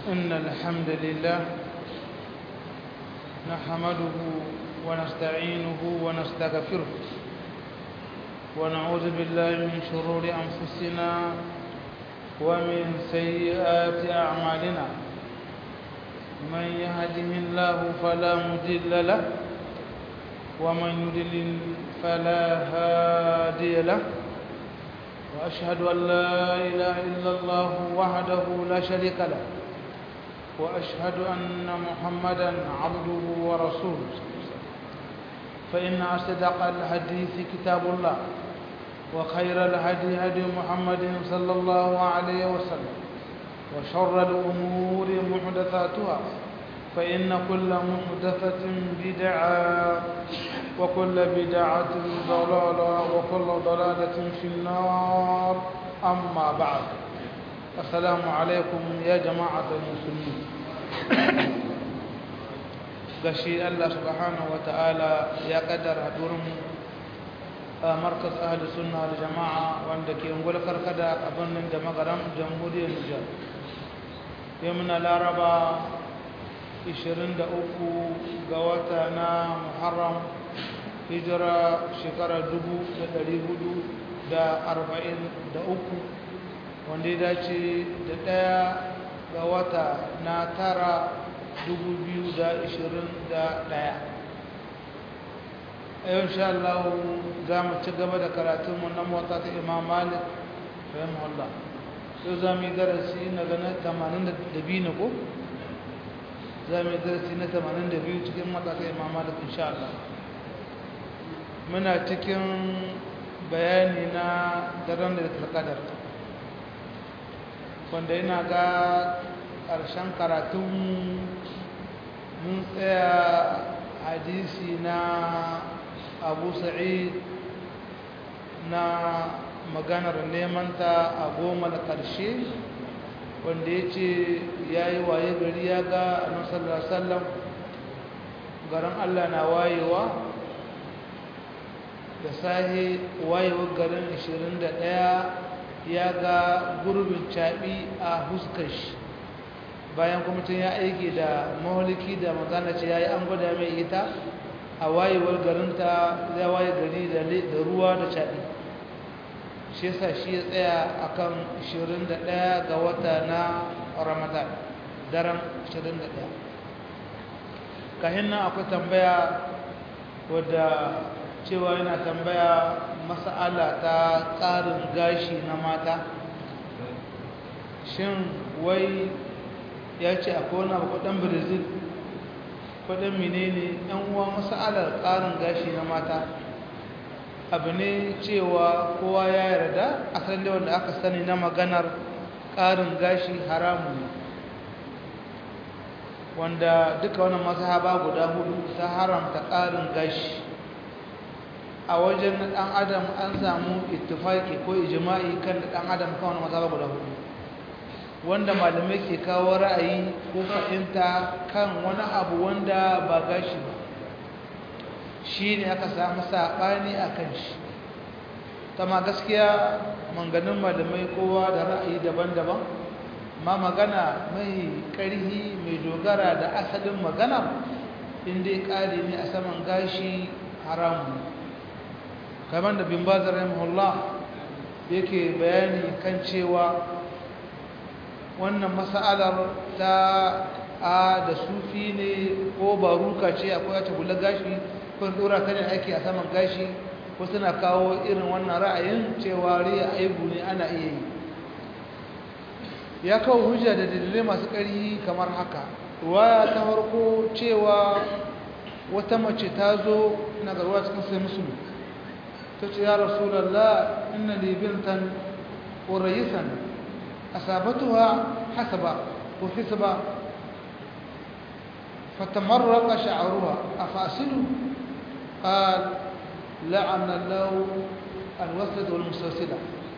إن الحمد لله نحمده ونستعينه ونستغفره ونعوذ بالله من شرور أنفسنا ومن سيئات أعمالنا من يهده الله فلا مضل له ومن يضلل فلا هادي له وأشهد أن لا إله إلا الله وحده لا شريك له وأشهد أن محمدا عبده ورسوله فإن أصدق الحديث كتاب الله وخير الهدي هدي محمد صلى الله عليه وسلم وشر الأمور محدثاتها فإن كل محدثة بدعة وكل بدعة ضلالة وكل ضلالة في النار أما بعد السلام عليكم يا جماعة المسلمين gashi Allah subhanahu wa ta'ala ya kaddara hadurin markas ahli sunna da jama'a wanda ke ungul karkada a birnin da magaram jamhuriyar Nijar yau muna laraba 23 ga wata na Muharram hijira shekara 1443 wanda ya dace da ɗaya ga wata na tara 2021 a yau sha Allah za mu ci gaba da karatunmu na mota ta imam malik rahimahullah yau za mu yi darasi na ganin 82 na ko? za mu yi darasi na 82 cikin mota ta imam malik insha Allah muna cikin bayani na daren da talakadar wanda ina ga ƙarshen karatun mun tsaya hadisi na abu sa'id na maganar nemanta a goma da ƙarshe wanda ya ce ya yi waye gari ya ga annasallar sallam garin allah na wayewa da sahi wayewar garin 21 ya ga gurbin caɓi a huskashi bayan kuma tun ya aiki da maholiki da magana ce ya yi an gwada mai ita a wayewar garinta zai waye gari da ruwa da caɓi shi yasa shi ya tsaya a kan 21 ga wata na ramadan daren 21 kahin nan akwai tambaya wadda cewa yana tambaya mas'ala ta ƙarin gashi na mata shin wai ya ce akwai wani abu kudin brazil kudin menene yan uwa mas'alar ƙarin gashi na mata abu ne cewa kowa ya yarda asali wanda aka sani na maganar ƙarin gashi haramu ne wanda duka wani mazhaba guda hudu ta haramta ƙarin gashi a wajen ɗan adam an samu ittifaki ko ijma'i kan ɗan adam kan wani mazhaba guda hudu wanda malamai ke kawo ra'ayi ko fahimta kan wani abu wanda ba gashi ba shi ne aka samu saɓani a kan shi kama gaskiya manganin malamai kowa da ra'ayi daban-daban ma magana mai ƙarhi mai dogara da asalin magana inda ƙari ne a saman gashi haramu kamar da bin bazar rahimahullah yake bayani kan cewa wannan mas'alar ta a da sufi ne ko baruka ce akwai ta hula gashi ko dora ta ne ake a saman gashi ko suna kawo irin wannan ra'ayin cewa riya aibu ne ana iya yi ya kawo hujja da dalilai masu ƙarfi kamar haka ruwaya ta farko cewa wata mace ta zo na garuwa cikin sai musulmi ta ce ya rasulallah inna li bintan urayisan asabatuha hasaba ko hisba fatamarraqa sha'ruha afasilu qal la'ana Allah alwasd wal musawsila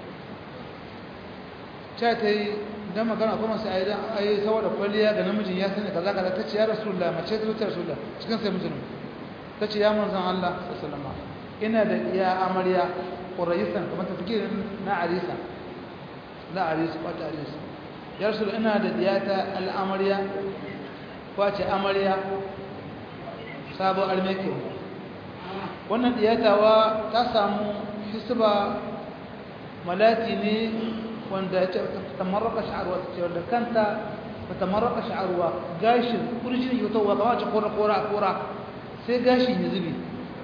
ta tai dan magana kuma sai ayi ayi saboda kwalliya ga namijin ya sani kaza kaza tace ya rasulullah mace ta ta rasulullah cikin sai mijin tace ya manzon Allah sallallahu alaihi wasallam ina da iya amarya quraisan kamar ta fikir na arisa na arisa ba ta arisa ya rasu ina da diyata al'amarya kwace amarya sabon armeke wannan diyatawa ta samu hisba malati ne wanda ya ce tamarraka sha'arwa ta ce wanda kanta ta tamarraka sha'arwa gashin kurjin yi wata kama ce kora-kora kora sai gashin ya zube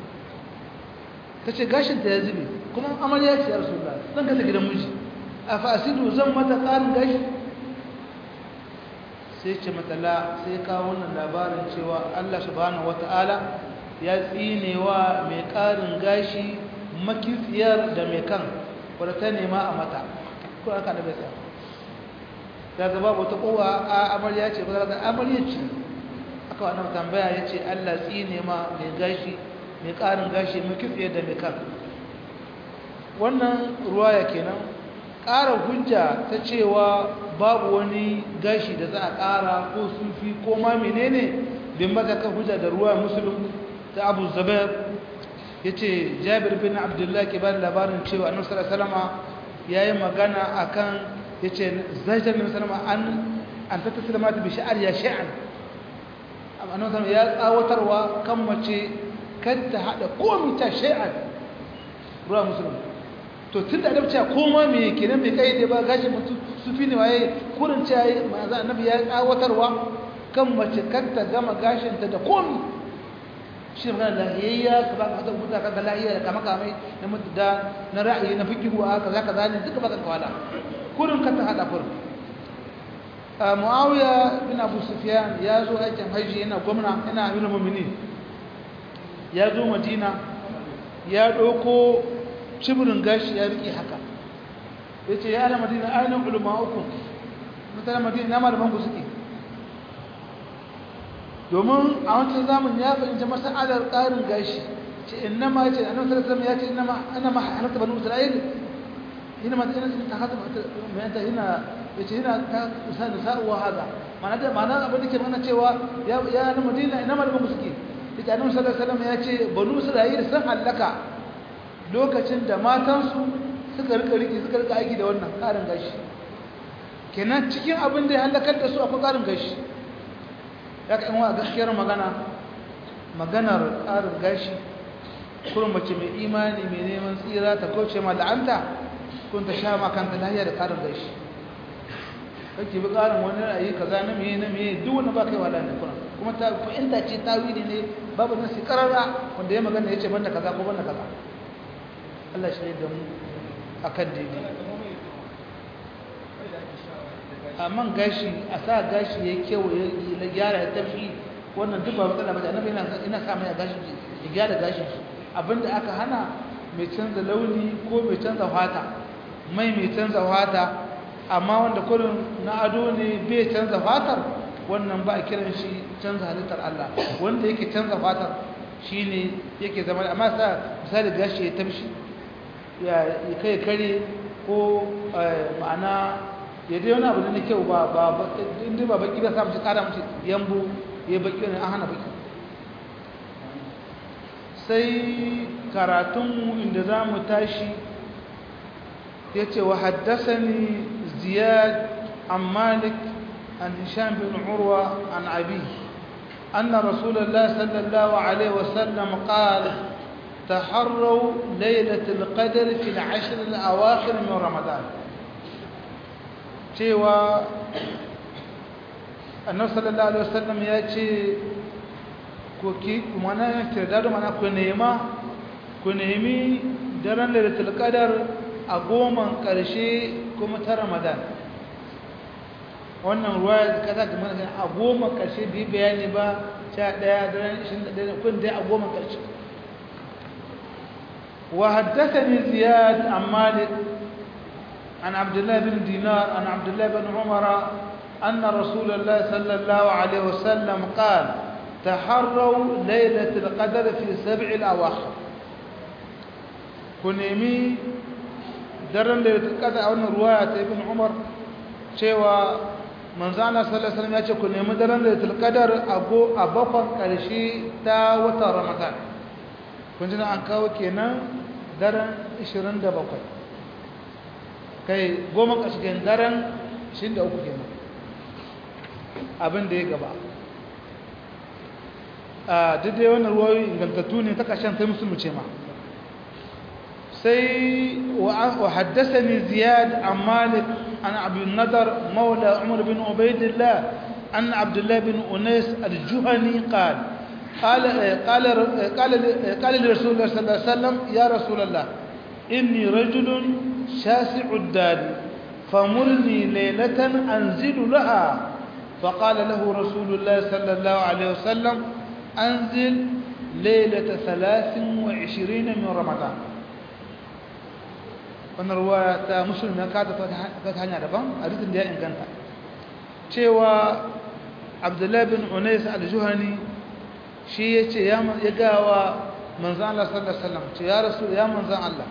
ta ce gashin ta ya zube kuma amarya ce ya rasu da zan kasa gidan miji a fasidu zan mata ƙarin gashi sai ce matsala sai kawo wannan labarin cewa Allah subhanahu wata'ala ya tsinewa mai ƙarin gashi makitsiyar da mai kan wadda ta nema a mata ko aka da bai ya zaba wata kowa a amarya ce ba za amarya ce aka wannan tambaya ya ce Allah tsine ma mai gashi mai ƙarin gashi makitsiyar da mai kan wannan ruwaya kenan ƙara hujja ta cewa babu wani gashi da za a ƙara ko sufi ko ma menene bin maka kan hujja da ruwa musulun ta abu zabar ya ce jabir bin abdullahi ke bada labarin cewa annabi salama ya yi magana a kan ya ce zajar annabi salama an an ta tattala ta bi sha'ar ya sha'an annabi salama ya tsawatarwa kan mace kan ta haɗa komi ta sha'an ruwa musulun to tun da adabci koma me kenan bai kai da ba gashi mutu sufi ne waye kurin ce yayi manzo annabi ya tsawatarwa kan mace kanta gama gashin ta da komi shi magana lahiyayya ka ba ka mutu ka ga lahiyya da kama kamai na mutu da na ra'ayi na fikihu a kaza kaza ne duka baka kawala kurin ka ta hada kurin Muawiya bin Abu Sufyan ya zo aikin haji yana gwamna yana amirul mu'minin ya zo Madina ya ɗauko cibirin gashi ya riƙe haka ya ce ya ala madina ainihin ulama uku mutane madina na malaman ku suke domin a wancan zamun ya fahimci masa'adar ƙarin gashi ce inna ma ya ce a nan sarasar ya ce inna ma ana ma halatta banu isra'il yana ma yana ta haka mai yanta yana ya ce yana ta isa da sa'uwa haza mana da mana abin da ke mana cewa ya na madina ina malaman ku suke ya ce annabi sallallahu alaihi wasallam ya ce banu isra'il sun hallaka lokacin da matansu suka rika riki suka rika aiki da wannan ƙarin gashi kenan cikin abin da ya halakar da su akwai ƙarin gashi ya ka yanwa a gaskiyar magana maganar ƙarin gashi kurin mace mai imani mai neman tsira ta kauce ma la'anta kun ta sha makanta lahiya da ƙarin gashi kake bi ƙarin wani ra'ayi kaza na meye na meye duk wani ba kai wala ne kuna kuma ta fahimta ce tawili ne babu nasi karara wanda ya magana ya ce banda kaza ko banda kaza Allah shi da mu akan daidai amma gashi a sa gashi ya kewaye ya gyara ya tafi wannan duk ba matsala ba annabi ina ina sa mai gashi ya gyara gashi abinda aka hana mai canza launi ko mai canza fata mai mai canza fata amma wanda kullun na ado ne bai canza fatar wannan ba a kiran shi canza halittar Allah wanda yake canza fatar shine yake zama amma sa misali gashi ya tafi ya kai kare ko ma'ana ya dai wani abu da na kyau ba ba inda ba baki ba sa mace kara mace yambo ya baki wani an hana baki sai karatunmu inda za mu tashi ya ce wa haddasani ziyad an malik an hisham bin urwa an abi أن رسول الله صلى الله عليه وسلم قال تحروا ليلة القدر في العشر الأواخر من رمضان cewa annabi sallallahu alaihi wasallam ya ce ku ki mana tirdado mana ku nema ku nemi daren lailatul qadar a goman karshe kuma ta ramadan wannan ruwaya kaza da mana a goman karshe bi bayani ba 11 daren 21 kun dai a goman karshe وحدثني زياد عن مالك عن عبد الله بن دينار عن عبد الله بن عمر أن رسول الله صلى الله عليه وسلم قال تحروا ليلة القدر في سبع الأواخر كنيمي درن ليلة القدر أو رواية ابن عمر شوى من زعل صلى الله عليه وسلم يقول كنيمي درن ليلة القدر أبو أبقى كرشي تا وتا رمضان كنت أنكاو كينا درن 27 kai goma ƙarshen daren shi da uku kenan abin da ya gaba a duk dai wannan ruwayoyi ingantattu ne ta ƙashen ta musulmi ce ma sai wa haddasani ziyad an malik an abu nadar maula umar bin ubaidillah an abdullah bin unais al-juhani qal قال قال قال قال لرسول الله صلى الله عليه وسلم يا رسول الله إني رجل شاسع الدار فمرني ليلة أنزل لها فقال له رسول الله صلى الله عليه وسلم أنزل ليلة ثلاث وعشرين من رمضان wannan ruwa ta musulmi ka ta hanya daban a rikin da ya inganta cewa abdullahi bin unais al-juhani shi ya ce ya gawa manzan Allah sallallahu Alaihi wasallam ce ya rasu ya manzan Allah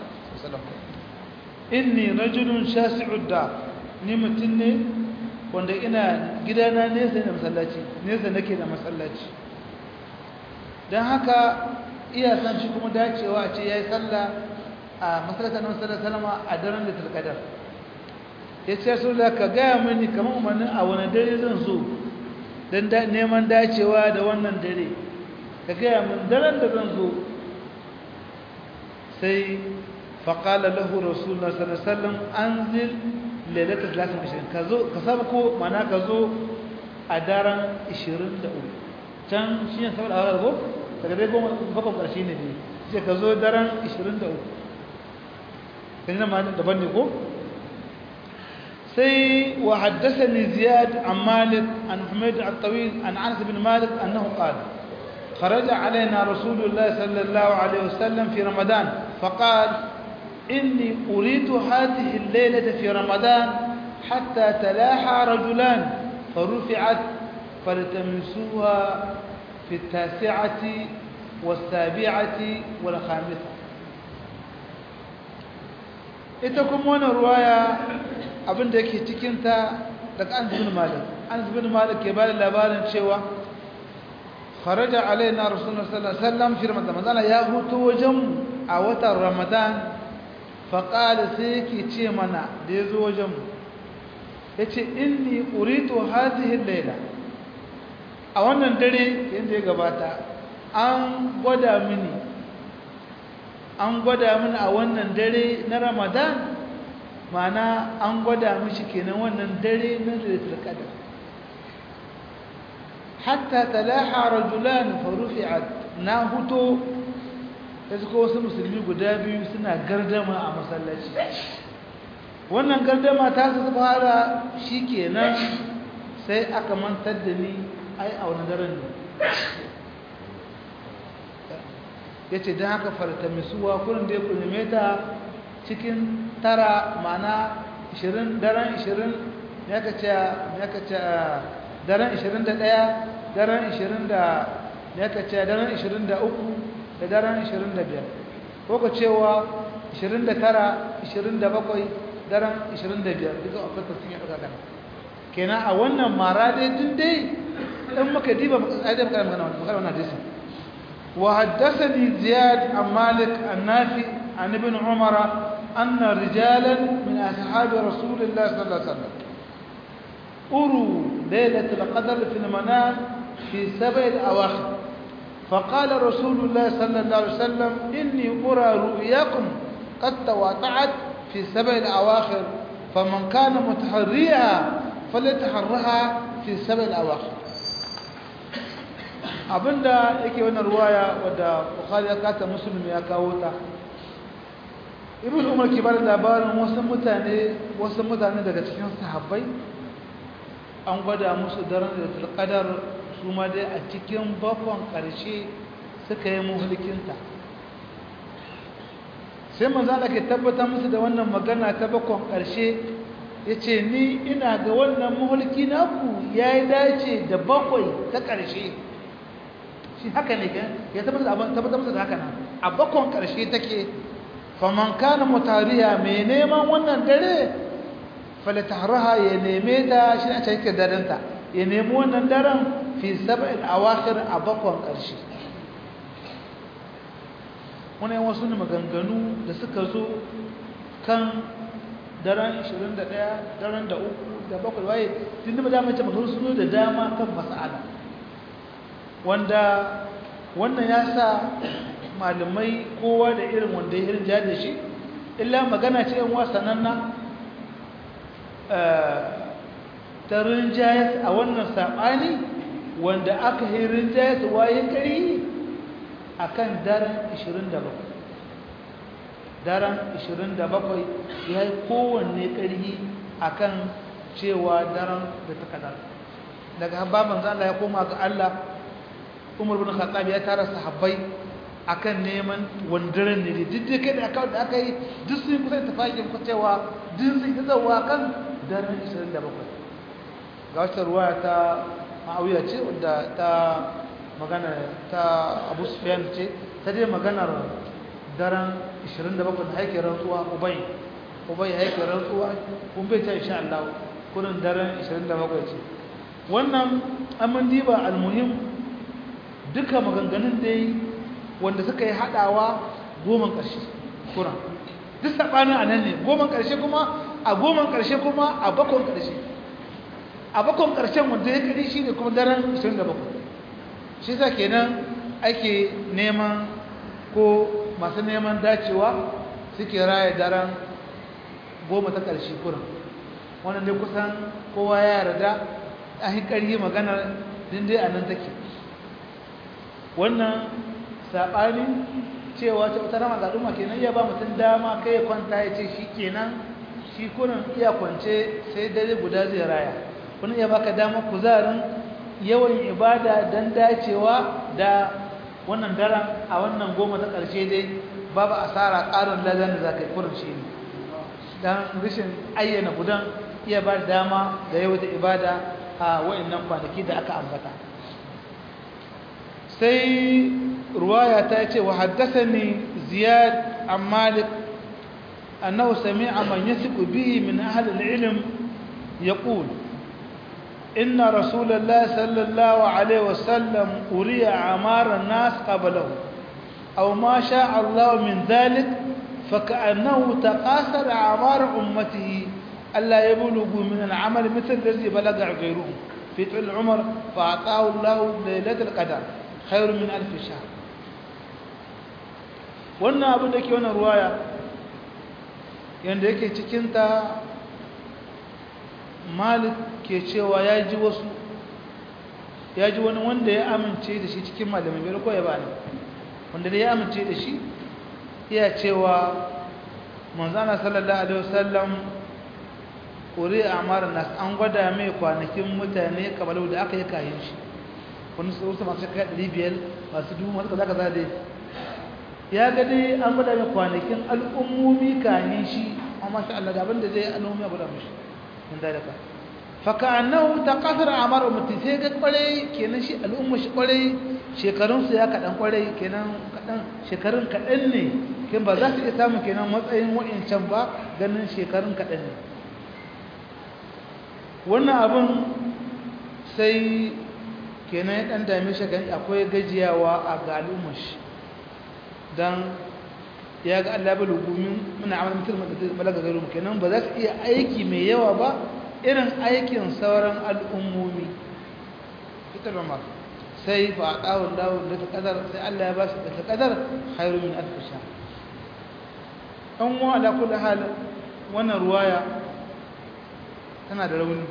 inni rajulun shasi'ud da ni mutum ne wanda ina gidana nesa da masallaci nesa nake da masallaci don haka iya san shi kuma dacewa a ce ya yi sallah a masallacin na masallar salama a daren da talkadar ya ce su da ka gaya mini kamar umarnin a wani dare zan so don neman dacewa da wannan dare ka gaya min daren da zan zo sai faƙala lahu rasulullah sallallahu alaihi wasallam anzil lailatul 23 ka zo ka saba ko mana ka zo a daren 23 can shi ne saboda awar go daga dai goma bakon ƙarshe ne ne sai ka zo daren 23 kan nan ma daban ne ko sai wa haddathani ziyad an malik an humayd at-tawil an anas bin malik annahu qala خرج علينا رسول الله صلى الله عليه وسلم في رمضان فقال إني أريد هذه الليلة في رمضان حتى تلاحى رجلان فرفعت فالتمسوها في التاسعة والسابعة والخامسة ita kuma wannan ruwaya abin da yake cikinta daga an zubin malik an zubin malik ke bada labarin cewa kharaja alaina rasulullah sallallahu alaihi wasallam fi ramadan manzala ya hutu wajen a watan ramadan fa qala sai yake ce mana da yazo wajen mu yace inni uritu hadhihi al-layla a wannan dare yanda ya gabata an gwada mini an gwada mini a wannan dare na ramadan mana an gwada mishi kenan wannan dare na lailatul qadr hatta talaha rajulan fa rufi'at na huto sai ko wasu musulmi guda biyu suna gardama a masallaci wannan gardama ta su fara shikenan sai aka mantar da ni ai a wani daren ne ya ce don haka fartamisuwa kurin da ya kunime ta cikin tara mana 20 daren 20 ya ka ce daren 21 daren 20 da ya ka ce daren 23 da daren 25 ko ka cewa 29 27 daren 25 duka akwai tafin ya ɗaga gana kenan a wannan mara dai tun dai in muka diba ƙa'idar magana wannan hadisin وحدثني زياد عن مالك النافي عن ابن عمر أن رجالا من أصحاب رسول الله صلى الله عليه وسلم أروا ليلة القدر في المنام في سبع الأواخر فقال رسول الله صلى الله عليه وسلم إني أرى رؤياكم قد تواتعت في سبع الأواخر فمن كان متحريها فليتحرها في سبع الأواخر abinda yake wannan ruwaya wadda bukhari ya kata muslim ya kawo ta ibn umar ke bada labarin wasu mutane wasu mutane daga cikin sahabbai an gwada musu daren da tulkadar su ma dai a cikin bakon karshe suka yi muhulkinta sai manzo Allah ke tabbatar musu da wannan magana ta bakon karshe yace ni ina ga wannan muhulki naku yayi dace da bakwai ta karshe shi haka ne ga ya tabbatar musu da haka nan a bakon karshe take faman kana mutariya mai neman wannan dare falatahraha ya neme ta shi a cikin darenta ya nemi wannan daren fi sab'il awakhir a bakon karshe wannan wasu ne maganganu da suka zo kan daren 21 daren da uku da bakwai waye tun da dama ce magana sun da dama kan mas'ala wanda wannan ya sa malamai kowa da irin wanda ya irin da shi illa magana ce yan wasannan na ta rinjayas a wannan saɓani wanda aka yi rinjayas waye kari a kan daren 27 daren 27 ya yi kowanne ƙarfi a kan cewa daren da ta kadar daga baban zala ya koma ga Allah umar bin khattab ya tara sahabbai akan neman wandaren ne duk da kai da aka da aka yi duk sun kusa tafakin ku cewa duk sun yi zawa kan daren 27 ga wata ruwaya ta ma'awiya ce wadda ta magana ta abu sufyan ce ta dai maganar daren 27 da haike rantsuwa ubai ubai haike rantsuwa kun bai ta insha Allah kunin daren 27 ce wannan amin diba almuhim duka maganganun dai wanda suka yi hadawa goman karshe kuran duk sabanin anan ne goman karshe kuma a goman karshe kuma a bakon karshe a bakon karshen wanda ya kadi shine kuma daren 27 shi sa kenan ake neman ko masu neman dacewa suke raya daren goma ta ƙarshe kurin wannan dai kusan kowa ya yarda an yi ƙarfi maganar dindai a nan take wannan saɓani cewa ta wata rama gaɗuma kenan iya ba mutum dama kai ya kwanta ya ce shi kenan shi kurin iya kwance sai dare guda zai raya wani iya baka dama kuzarin yawan ibada don dacewa da wannan daren a wannan goma ta ƙarshe dai babu asara ƙarin ladan da za ka yi kurin shi ne don rashin ayyana gudan iya ba dama da yau da ibada a wa'annan kwanaki da aka ambata sai ruwaya ta ce wa haddasa ni ziyad an malik annahu sami'a man yasiku bihi min ahli al-ilm yaqul إن رسول الله صلى الله عليه وسلم أري عمار الناس قبله أو ما شاء الله من ذلك فكأنه تقاصر عمار أمته ألا يبلغوا من العمل مثل الذي بلغ غيرهم في طول العمر فأعطاه الله ليلة القدر خير من ألف شهر wannan abin da ke wannan ruwaya yadda yake cikinta malik ke cewa ya ji wasu ya ji wani wanda ya amince da shi cikin malamai bai ko ya bani wanda ya amince da shi iya cewa manzana sallallahu alaihi wasallam kuri amara nas an gwada mai kwanakin mutane kamar da aka yi kayan shi wani su wasu masu kai ɗari biyar masu dubu masu kaza kaza dai ya ga dai an gwada mai kwanakin al'ummomi kayan shi amma sha Allah gaban da zai al'ummi a gwada mashi min dalika faka'annahu taqathara amar ummati sai ga kwarai kenan shi al'umma shi kwarai shekarun su ya kadan kwarai kenan kadan shekarun kadan ne kin ba za su iya samu kenan matsayin wa'incan ba ganin shekarun kadan ne wannan abun sai kenan ya dan dame shi gani akwai gajiyawa a ga al'umma shi dan ya ga Allah bai lugumin muna amal mutum balaga garu kenan ba za su iya aiki mai yawa ba irin aikin sauran al'ummomi ita da masu sai fa a ɗawon dawon da ta ƙadar sai Allah ya ba shi da ta ƙadar hairu min alfisha ɗan wa ala kula hal wannan ruwaya tana da rauni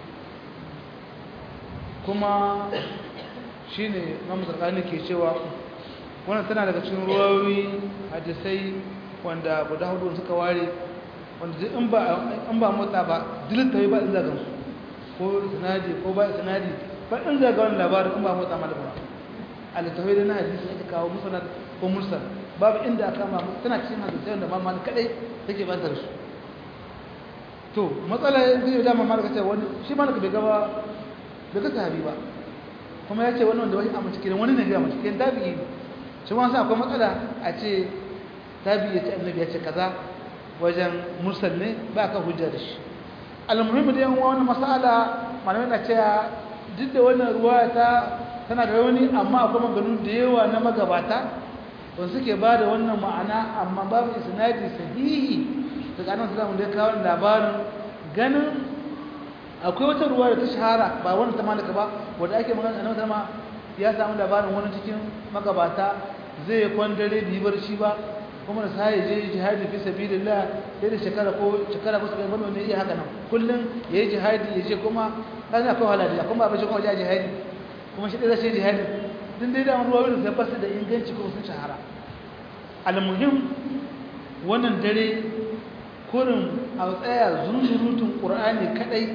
kuma shi ne mamuzarƙani ke cewa wannan tana daga cikin ruwayoyi hadisai wanda guda hudu suka ware wanda in ba in ba motsa ba dilta ba in zagan su ko sanadi ko ba sanadi ba in zaga wannan labarin in ba motsa malama al-tawhid da na hadisi ake kawo musnad ko mursal babu inda aka ma tana cikin hadisi wanda ma mal kadai take bantar su to matsala zai da mamar ka ce wani shi malaka bai gaba bai ga sahabi ba kuma ya ce wani wanda wani a cikin wani ne ga cikin tabi'i shi ma sa akwai matsala a ce tabi'i ya ce annabi ya ce kaza wajen mursal ne ba ka hujja da shi almuhimmi da yan wani masala malamai na cewa duk da wannan ruwa ta tana da rauni amma akwai maganu da yawa na magabata wanda suke ba da wannan ma'ana amma babu isnadi sahihi daga annabi sallallahu alaihi wasallam da kawo labarin ganin akwai wata ruwa da ta shahara ba wannan ta malaka ba wanda ake magana annabi sallallahu ya samu labarin wani cikin magabata zai kwandare bibar shi ba kuma da sai je jihadi fi sabilillah sai da shekara ko shekara ko sai bano ne iya haka nan kullun yayi jihadi yaje kuma kana akwai halali kuma ba shi kuma jaji jihadi kuma shi da sai jihadi din dai da ruwa da tabbas da inganci kuma sun shahara almuhim wannan dare kurin a tsaya zunzurutun qur'ani kadai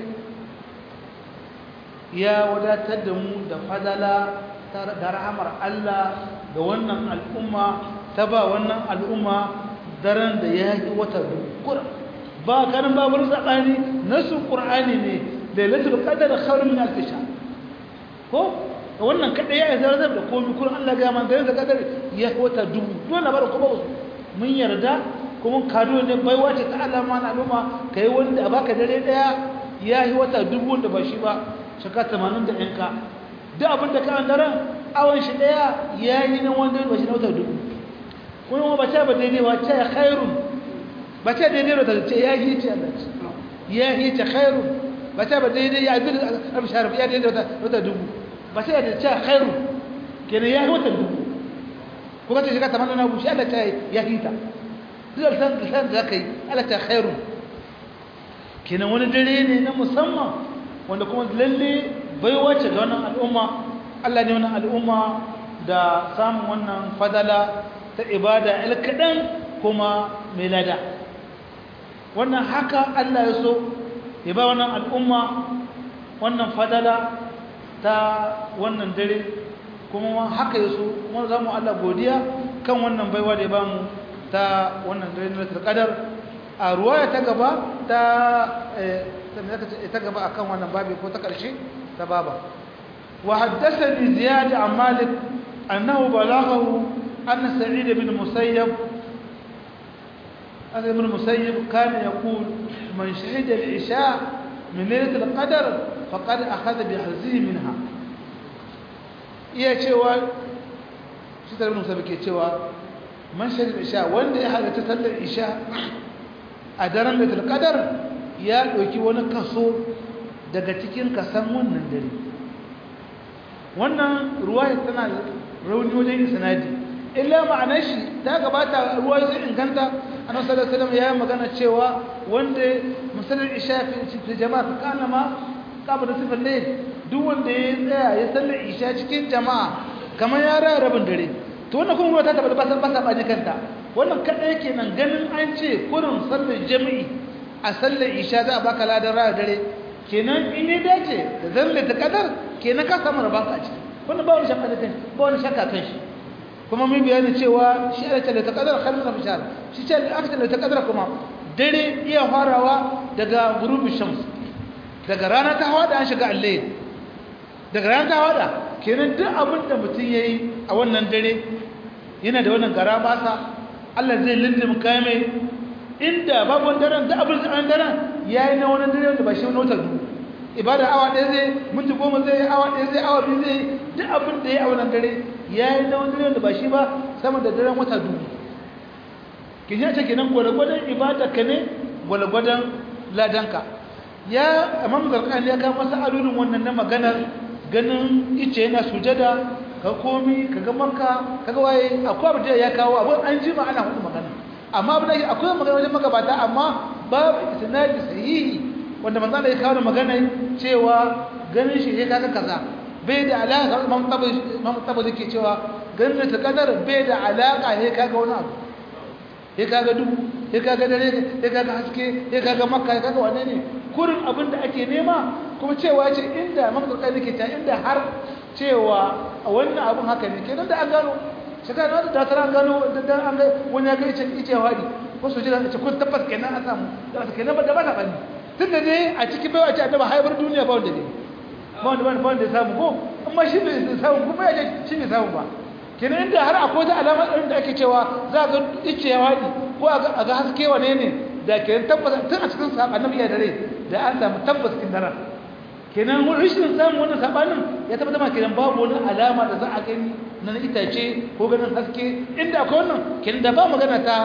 ya wadatar da mu da fadala da rahamar Allah ga wannan al'umma ta ba wannan al'umma daren da ya yi wata dukkan ba kanin babar zaɓani nasu ƙur'ani ne lailatul qadar khairun min alf shahr ko wannan kada ya zarzar da komai kullun Allah ga man da qadar ya wata dubu dole bar kuma mun yarda kuma kado ne baiwa ce ta Allah ma na al'umma kai wanda baka dare daya ya yi wata dubu da ba shi ba shaka 80 da yanka duk abin da ka an daren awon shi daya ya yi nan wanda ba shi na wata dubu kuma ba ta ba daidai ba ta khairun ba ta daidai da ta ce ya yi ce Allah ya yi ta khairun ba ta ba daidai ya bi abu sharif ya daidai da wata dubu ba ta da ta khairun kenan ya yi wata dubu ko ka ce shiga tamanin na bushi Allah ta ya yi ta duk da san san da kai Allah ta khairun kenan wani dare ne na musamman wanda kuma lalle baiwa ce ga wannan al'umma Allah ne wannan al'umma da samun wannan fadala ta ibada alkadan kuma mai lada wannan haka Allah ya so ya ba wannan al'umma wannan fadala ta wannan dare kuma haka ya so kuma za mu Allah godiya kan wannan baiwa da ya ba mu ta wannan dare na qadar a ruwaya ta gaba ta ta gaba akan wannan babi ko ta karshe ta baba wa haddathani ziyad an malik annahu balaghahu anna sa'id ibn musayyab هذا ابن المسيب كان يقول من شهد العشاء من ليلة القدر فقد أخذ بحزه منها iya cewa shi tare musa ke cewa man shahid isha wanda ya halatta sallar isha a daren da talqadar ya ɗauki wani kaso daga cikin kasan wannan dare wannan ruwaya tana rauni wajen isnadi illa ma'anar shi ta gabata ruwa sai inganta annabi sallallahu alaihi wasallam ya magana cewa wanda musallar isha fi jama'a kana ma kabda sifar layl duk wanda ya tsaya ya sallar isha cikin jama'a kamar ya raya rabin dare to wannan kuma ruwa ta tabbata ba ba ba ne kanta wannan kada yake nan ganin an ce kurin sallar jami'i a sallar isha za a baka ladan raya dare kenan in ne dace da zalle ta kadar kenan ka samu rabanka a ciki wannan ba wani shakka da kai ba wani shakka kan shi kuma mun bayani cewa shi aka ce ta kadar khalil na bishar shi ce aka ce ta kadar kuma dare iya farawa daga gurubi shams daga rana ta hawada an shiga allahi daga rana ta hawada kenan duk abin da mutum yayi a wannan dare yana da wannan gara basa Allah zai lindin kame inda babu daren da abin da daren yayi na wannan dare da ba shi wani wata ibada awa ɗaya zai minti goma zai awa ɗaya zai awa biyu zai duk abin da ya a wannan dare ya yi na wani dare da ba shi ba sama da daren wata dubu kin yi ce kenan gwalgwadon ibada ka ne gwalgwadon ladanka ya imam zarkani ya kama masa alurin wannan na maganar ganin ice yana sujada ka komi ka ga maka ka ga waye akwai abu da ya kawo abin an ji ma ana hudu magana amma abin da akwai magana wajen magabata amma babu isnadi sahihi wanda manzo Allah ya kawo magana cewa ganin shi sai kaga kaza bai da alaka Imam Tabari Imam Tabari ke cewa ganin ta kadar bai da alaka sai kaga wani abu sai kaga dubu sai kaga dare sai kaga haske sai kaga makka sai kaga wane ne kurin abin da ake nema kuma cewa ce inda Imam Tabari ke ta inda har cewa wannan abun haka ne kenan da an gano shekara da ta ran gano da an ga wani ya ga ice ice wadi ko su jira ce kun tabbas kenan an samu da kenan ba da ba ta bani tunda ne a cikin baiwa ce annaba haibar duniya ba wanda ne ba wanda ba wanda ya samu ko amma shi bai samu kuma ya ce shi bai samu ba kenan inda har akwai ta alama ɗin da ake cewa za ga ice ya waɗi ko a ga haske wane ne da kenan tabbas tun a cikin saɓa annabi ya dare da an samu tabbas kin daren kenan rashin samun wannan saɓanin ya tabbata ma kenan babu wani alama da za a gani na itace ko ganin haske inda akwai wannan kenan da ba magana ta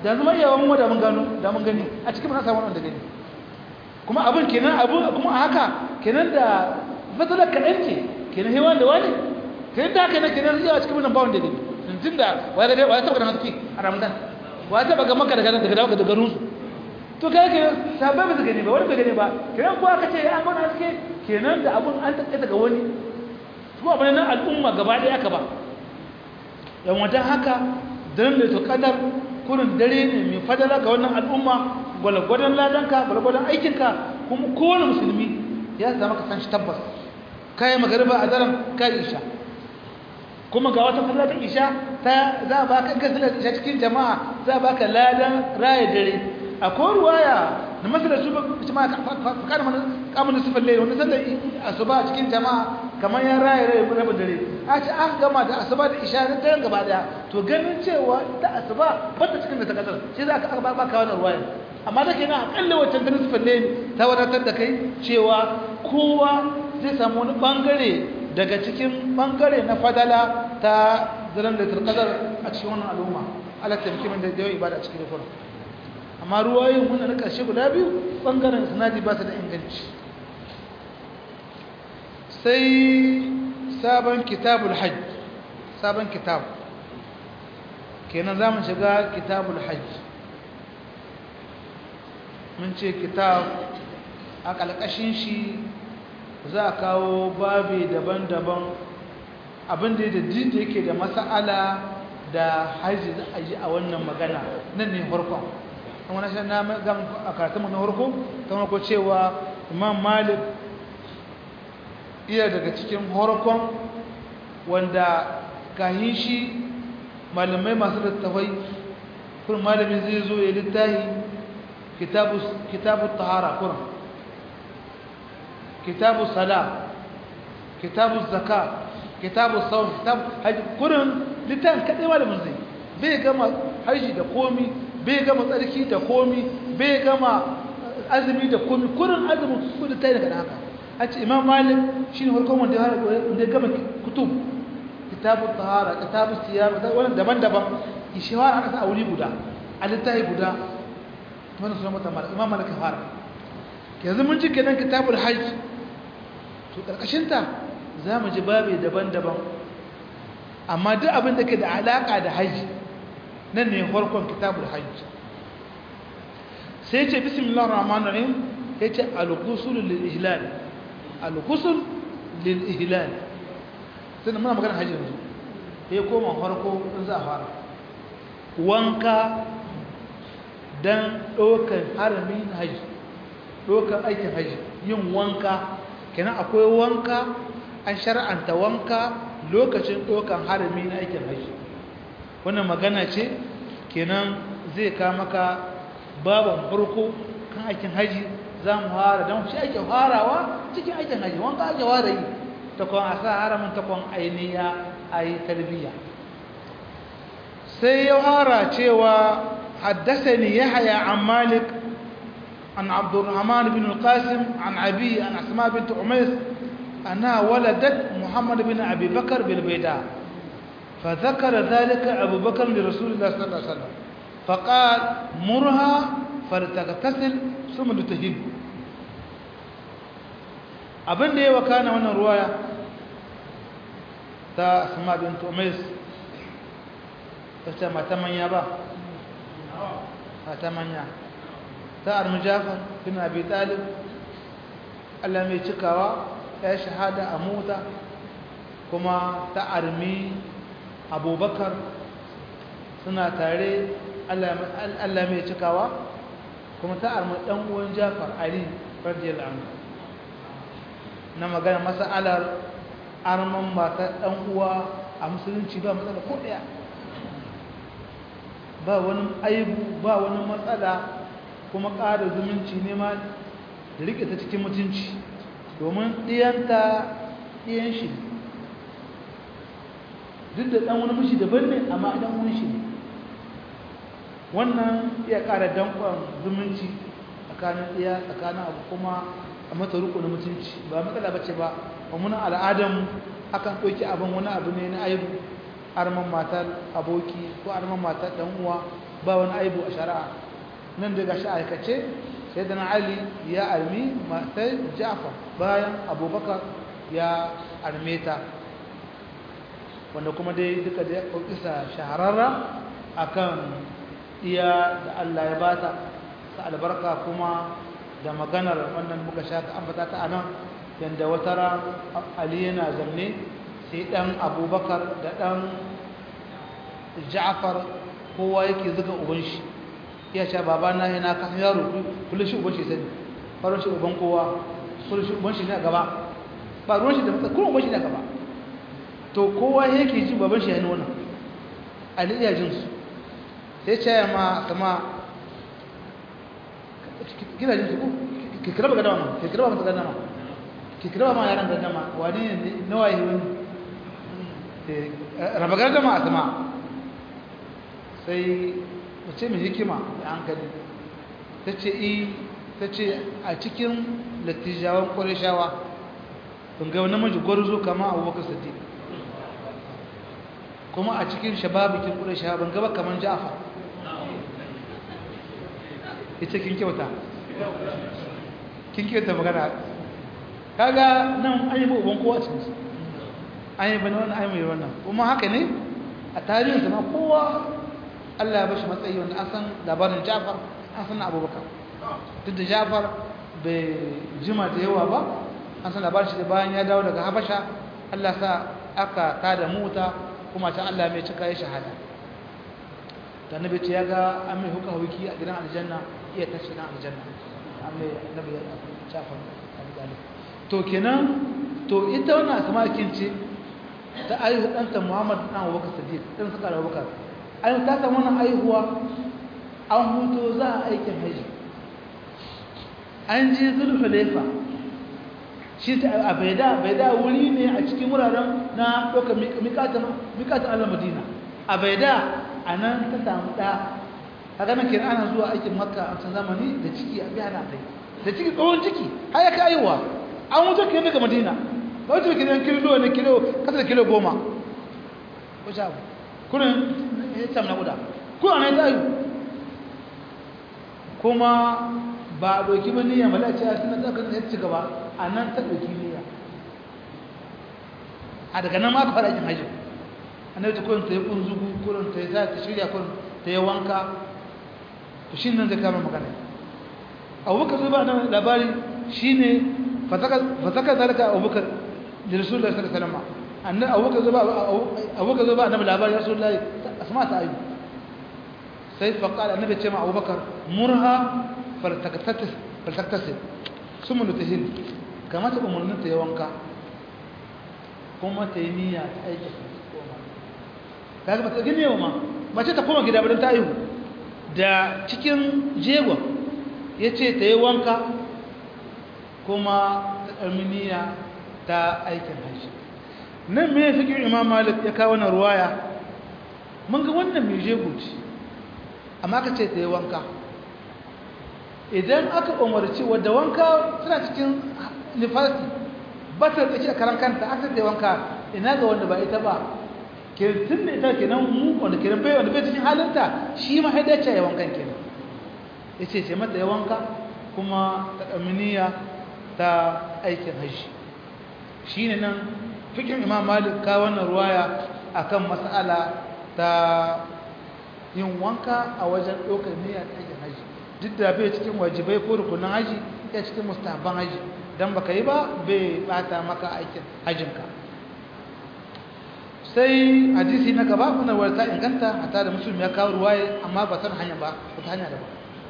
da zama iyawan mu da mun gano da mun gani a cikin mun samu wanda gani kuma abin kenan abu kuma haka kenan da fatalar kaɗan ce kenan hewan da wani kenan da haka ne kenan iya cikin mun ba wanda gani tun da wai ga wai taba da haske a ramadan wai taba ga maka daga daga daga garin su to kai ke sabai ba su gani ba wani bai gani ba kenan ko aka ce an mana haske kenan da abun an take daga wani kuma abin nan al'umma gaba ɗaya aka ba yan wajen haka dan da to kadar kurin dare ne mai fadala ga wannan al'umma gwalgwadon ladanka gwalgwadon aikinka kuma kowane musulmi ya zama ka san shi tabbas kai magariba a daren kai isha kuma ga wata fadala ta isha ta za a baka gasar isha cikin jama'a za a baka ladan raya dare akwai ruwaya na masalar su jama'a kada mana kamun sufin lai wani sallar asuba cikin jama'a kamar ya raya rai rabin dare a ce an gama da asuba da isha na daren gaba daya to ganin cewa ta asuba ba ta cikin da ta kasar shi za ka aka baka wannan ruwaya amma da ke na akalla wancan daren sufin lai ta wadatar da kai cewa kowa zai samu wani bangare daga cikin bangare na fadala ta daren da turkazar a cikin wannan al'umma ala taimaki min da yawan ibada a cikin rufin amma ruwayoyin wannan na ƙarshe guda biyu ɓangaren sinadi ba su da inganci sai sabon kitabul hajj sabon kitab kenan za mu shiga kitabul hajj mun ce kitab a ƙalƙashin shi za a kawo babi daban-daban abinda da da yake da masa'ala da hajji za a yi a wannan magana nan ne farkon kuma na shan na gam a karatunmu na harko ta ko cewa imam malik iya daga cikin harkon wanda kahin shi malamai masu littafai kun malamin zai zo ya littahi kitabu tahara kuran kitabu sala kitabu zaka kitabu saun kitabu haji kurin littafin kaɗai malamin zai bai gama haji da komi bai gama tsarki da komi bai gama azumi da komi kurin azumin kudu ta yi daga haka a ce imam malik shi ne farkon wanda ya gama kutub kitabu tahara kitabu siyar wannan daban-daban ishewar aka sa a wuri guda a littafi guda wannan suna mata malik imam malik fara yanzu mun ji kenan kitabul hajj to karkashinta za mu ji babi daban-daban amma duk abin da ke da alaka da hajji nan ne farkon kitabul hajj sai ce bismillahir rahmanir rahim yace al-ghusl lil ihlal al-ghusl lil ihlal sai muna magana hajji yanzu sai koma farko in za a fara wanka dan dokan harami na hajji dokan aikin hajji yin wanka kenan akwai wanka an shar'anta wanka lokacin dokan harami na aikin hajji wannan magana ce kenan zai ka maka baban farko kan aikin haji za mu fara don shi ake farawa cikin aikin haji wanka ake fara yi ta kwan a sa haramin ta kwan ainiya a yi tarbiyya sai ya fara cewa haddasa ni ya haya an malik an abdurrahman bin al-qasim an abi an asma bint umais أنها ولدت محمد بن أبي بكر بالبيداء فذكر ذلك أبو بكر لرسول الله صلى الله عليه وسلم فقال مرها فلتغتسل ثم تهب abin da ya wakana wannan ruwaya ta asma bint umais ta mata manya ba mata manya ta armi jafar bin abi talib Allah mai cikawa ya shahada a mota kuma ta armi abubakar suna tare allah mai cikawa kuma ta armi ɗan uwan jafar ali radiyal anhu na magana masa'alar arman mata ɗan uwa a musulunci ba matsala ko ɗaya ba wani aibu ba wani matsala kuma ƙara zumunci ne ma da riƙe ta cikin mutunci domin ɗiyanta ɗiyan shi duk da ɗan wani mashi daban ne amma ɗan wani shi ne wannan iya ƙara danƙon zumunci tsakanin ɗiya tsakanin abu kuma a mata riko na mutunci ba matsala ba ce ba ba muna al'adan akan ɗauki abin wani abu ne na aibu arman matar aboki ko arman matar ɗan uwa ba wani aibu a shari'a nan daga shi aikace sai da ali ya armi matar ja'far bayan abubakar ya arme ta wanda kuma dai duka da ya isa shahararra akan iya da Allah ya bata ta albarka kuma da maganar wannan muka sha ta ambata ta anan yanda wata ran Ali yana zanne sai dan Abubakar da dan Ja'far kowa yake zuga uban shi iya ce baba na yana kan yaro kullu shi uban shi sani faro shi uban kowa kullu shi uban shi ne a gaba ba ruwan shi da matsa kullu uban shi ne a gaba to kowa yake ji baban shi yana wannan Ali iya jin su sai ce ma kama kina jin su ko ki kira ba gadama ki kira ba gadama ki kira ma yaran gadama wani ne nawa yi wani raba gadama a sama sai mace mai hikima da hankali ta ce i ta ce a cikin lattijawan ƙwarishawa kun ga namiji gwarzo kama abubakar sadiq kuma a cikin shababikin ƙwarishawa ban gaba kamar ja'afar ita kin kyauta kin kyauta magana kaga nan an yi uban kowa cikin su an yi bane wannan an yi wannan kuma haka ne a tarihin ma kowa Allah ya bashi matsayi wanda an san labarin Jafar an san Abubakar duk da Jafar bai jima da yawa ba an san labarin shi da bayan ya dawo daga Habasha Allah sa aka tada mota kuma can Allah mai cika ya shahada da nabi ce ya ga an mai huka huki a gidan aljanna iya tashi na aljanna an mai nabi ya shafa alƙalif to kenan to ita wannan asmakin ce ta aihu ɗanta muhammad ɗan abubakar sadiq ɗan suka da abubakar aihu ta samu wannan aihuwa an huto za a aikin haji an je zulhulaifa shi ta a baida baida wuri ne a cikin wuraren na ɗaukar mikatan allah madina a baida a nan ta samu ɗa kaga nan kenan ana zuwa aikin makka a can zamani da ciki a biya na kai da ciki tsohon ciki har ya kai aiwa an wuce kenan daga madina ba wuce kenan kilo ne kilo kasa da kilo goma ko sha abu kurin ya samu na guda ko ana yi tayu kuma ba a ɗauki ba niyya mala ce a suna ɗaukar ya ci gaba a nan ta ɗauki niyya a daga nan ma aka fara aikin hajji annabi ta kurin ta yi kunzugu kurin ta yi za ta shirya kurin ta yi wanka to shi nan zai kama magana abubakar zai ba nan labari shi ne fasaka zalika abubakar da rasulullah sallallahu alaihi wasallam annabi abubakar zai ba abubakar zai ba annabi labari rasulullah asma ta ayu sai faqala annabi ce ma abubakar murha faltaktasis faltaktasis summa nutahin kama ta umurnin ta yi wanka kuma ta yi niyya ta aiki kaga bata gine wa ma mace ta koma gida bayan ta aihu da cikin jegon yace ta yi wanka kuma ta arminiya ta aikin haji nan me fikir imam malik ya kawo na ruwaya mun ga wannan mai jego ce amma ka ce ta yi wanka idan aka umarci wadda wanka suna cikin nifasi ba ta tsaki a karan kanta aka ta yi wanka ina ga wanda ba ita ba ke tun da ita kenan mu wanda kenan bai wanda bai cikin halinta shi ma haida ce ya wankan kenan ya ce ce mata ya wanka kuma ta ɗaminiya ta aikin hajji shi ne nan fikin imam malik ka wannan ruwaya akan mas'ala ta yin wanka a wajen ɗaukar niyya ta aikin hajji duk da bai cikin wajibai ko rukunin hajji ya cikin mustahabban hajji dan baka yi ba bai bata maka aikin hajjinka sai hadisi na gaba kuna warta inganta hata da musulmi ya kawo ruwaye amma ba san hanya ba ta hanya da ba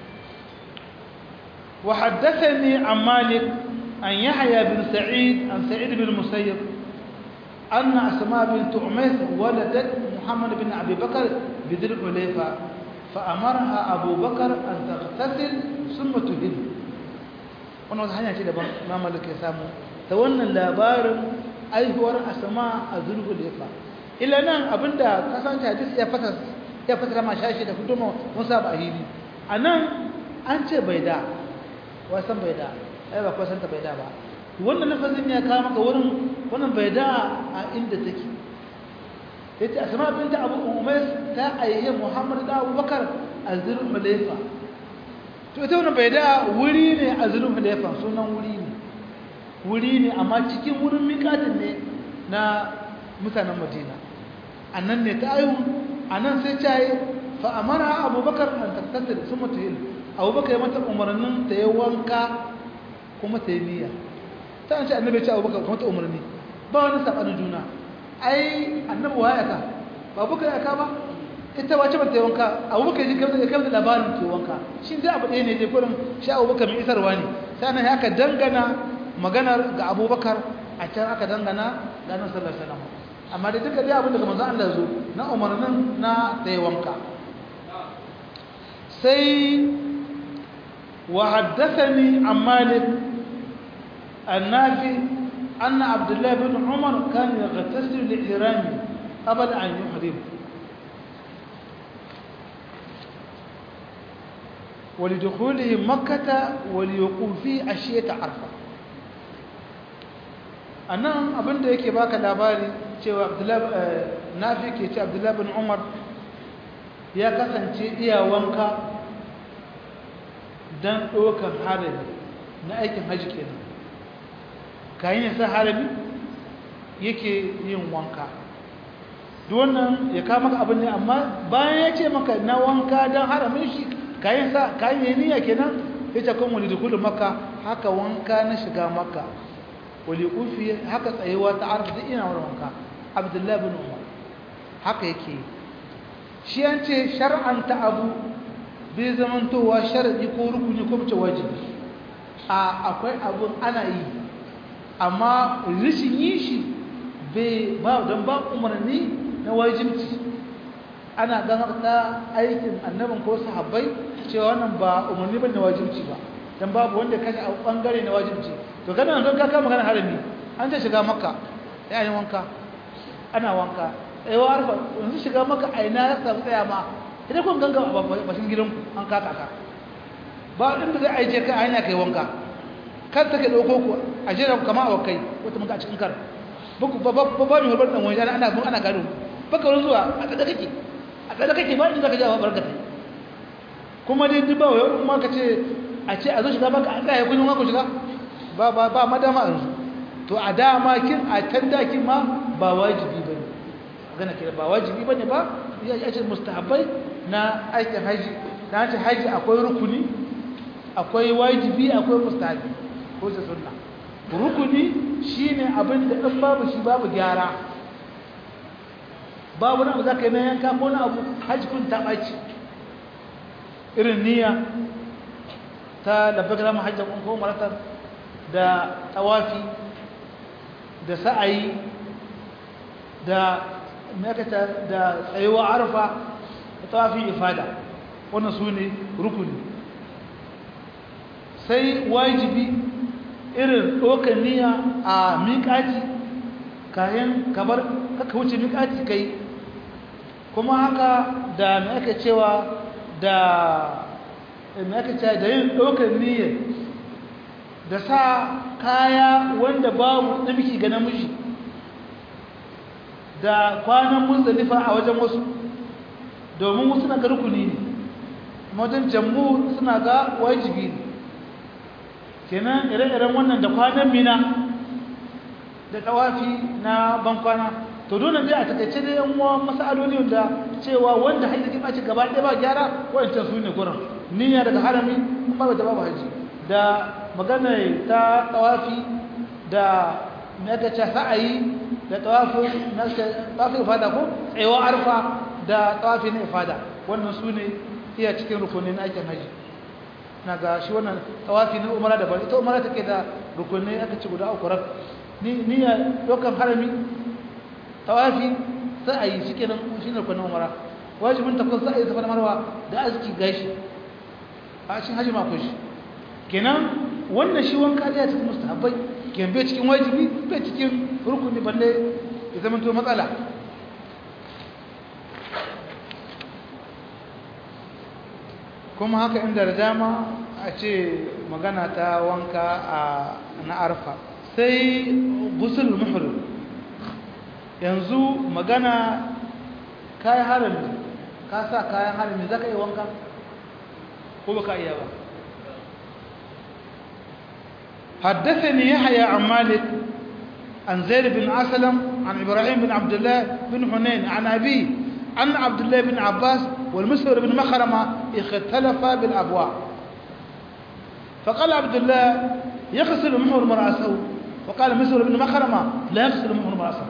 wa haddathani an malik an yahya bin sa'id an sa'id bin musayyib anna asma bint umays waladat muhammad bin abi bakr bidil ulayfa فأمرها أبو بكر أن تغتسل ثم تهل wannan wata hanya ce daban ma malik ya samu ta wannan labarin aihuwar asama a zulhu lefa ila nan abinda kasance hadis ya fata ya fata ma shashi da huduma mun saba a hili a nan an ce bai da wasan bai da ai ba ko san ta bai da ba wannan lafazin ya kawo maka wurin wannan bai da a inda take yace asma binta abu umays ta ayyaye muhammad da abubakar a zulhulaifa to ita wannan bai da wuri ne a zulhulaifa sunan wuri ne wuri ne amma cikin wurin miƙatin ne na mutanen madina a nan ne ta ayu a nan sai ta yi fa'amara abubakar an tattattar sun mutu yin abubakar ya mata umarnin ta yi wanka kuma ta yi niyya ta an ce annabi ce abubakar kuma ta umarni ba wani saɓanin juna ai annabi wa ya ka ba abubakar ya ka ba ita wace ba ta yi wanka abubakar ji kamar da kamar da labarin ke wanka shi dai abu ɗaya ne dai kurin shi abubakar mai isarwa ne sai nan haka dangana maganar ga abubakar a can aka dangana ga nan sallar salama amma da duka dai abin daga manzan Allah zo na umarnin na ta yi wanka sai wa haddathani an malik annafi anna abdullahi bin umar kan yaghtasilu li ihrami qabla an yuhrim ولدخوله مكة وليوقوفه أشية عرفة anan abinda yake baka labari cewa nafi ke ce abdullahi bin umar ya kasance iya wanka don ɗaukar harami na aikin hajji kenan kayan yasa harami yake yin wanka wannan ya kama maka abin ne amma bayan ya ce maka na wanka don haramin shi kayan sa kayan yi niyya kenan ya ce kuma wani dukulu maka haka wanka na shiga maka wali kufi haka tsayewa ta arfa duk ina wurin wanka abdullahi bin umar haka yake shi an ce shar'anta abu bai zamantowa sharadi ko rukuni ko mace wajibi a akwai abun ana yi amma rishin yi shi bai ba don ba umarni na wajibci ana ganar da aikin annabin ko sahabbai cewa wannan ba umarni ba na wajibci ba dan babu wanda kashe a bangare na wajibci to kana don ka kama magana harami an ta shiga makka ya yi wanka ana wanka ai wa arfa yanzu shiga makka a ina ya samu tsaya ma idan kun ganga a bashin gidanku an kaka ka ba inda zai aije ka hanya kai wanka kar take dauko ku a jira kama a wakai wata muka a cikin kar ba ba ba ba mi horbar dan wani ana ana gado baka wurin zuwa a tsada kake a tsada kake ba inda zaka jawo barkatai kuma dai duk ba wai kuma ka ce a ce a zo shiga baka an tsaya kullun ku shiga ba ba ba madama yanzu to a dama kin a can dakin ma ba wajibi bane magana kira ba wajibi bane ba ya ce mustahabbai na aikin haji na ce haji akwai rukuni akwai wajibi akwai mustahabi ko da sunna rukuni shine abin da in babu shi babu gyara babu na zaka yi na yanka ko na abu haji kun ta baci irin niyya ta labbaka zama hajjan ko maratar da tawafi da sa'ayi da makata da tsayuwa arfa da tawafi ifada wannan su ne rukuni sai wajibi irin ɗaukar niyya a miƙaci kayan kamar kaka wuce miƙaci kai kuma haka da mai aka cewa da mai aka cewa da yin ɗaukar niyyar da sa kaya wanda babu namiki ga namiji da kwanan muzdalifa a wajen wasu domin wasu na ga rukuni ne wajen jammu suna ga wajibi ne kenan ire-iren wannan da kwanan mina da tawafi na bankwana to dole dai a takaice da yan uwa masaloli wanda cewa wanda haji ke baci gaba ɗaya ba gyara wancan su ne gurin niyya daga harami kuma ba da babu haji da magana ta tawafi da nagace sa'ayi da tawafi na tawafi ifada ko tsayawa arfa da tawafi na ifada wannan su ne iya cikin rukunin aikin haji na ga shi wannan tawafi na umara da bari ita umara take da rukunai aka ci guda uku rak ni niyya dokan harami tawafi sa'ayi shike nan shi ne rukunin umara wajibin ta kun sa'ayi safa marwa da azki gashi a cikin haji ma ko shi kenan wannan shi wanka da cikin mustahabbai kenan bai cikin wajibi bai cikin rukuni balle ya zama to matsala kuma haka inda da dama a ce magana ta wanka a na arfa sai gusul muhrim yanzu magana kayan harami ka sa kayan harami za ka yi wanka ko baka iya ba حدثني يحيى عن مالك عن زيد بن أسلم عن إبراهيم بن عبد الله بن حنين عن أبيه أن عبد الله بن عباس والمسور بن مخرمة اختلفا بالأبواء فقال عبد الله يغسل محور رأسه وقال مسور بن مخرمة لا يغسل محور رأسه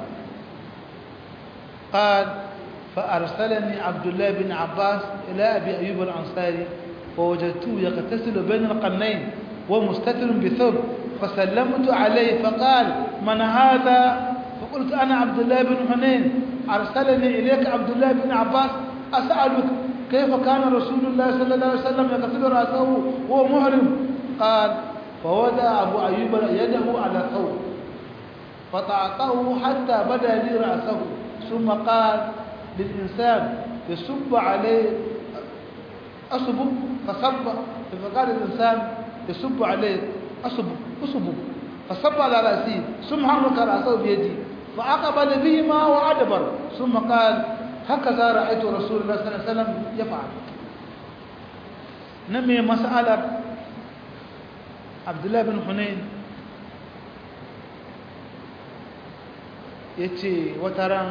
قال فأرسلني عبد الله بن عباس إلى أبي أيوب الأنصاري فوجدته يغتسل بين القرنين ومستتر بثوب فسلمت عليه فقال من هذا فقلت أنا عبد الله بن حنين أرسلني إليك عبد الله بن عباس أسألك كيف كان رسول الله صلى الله عليه وسلم يغسل رأسه وهو محرم قال فوضع أبو أيوب يده على ثوب فطعطه حتى بدا لي رأسه ثم قال للإنسان يصب عليه أصب فصب فقال الإنسان يصب عليه أصب أصب فصب على رأسي ثم حرك رأسه بيدي فأقبل بهما وأدبر ثم قال هكذا رأيت رسول الله صلى الله عليه وسلم يفعل نمي مسألة عبد الله بن حنين yace wataran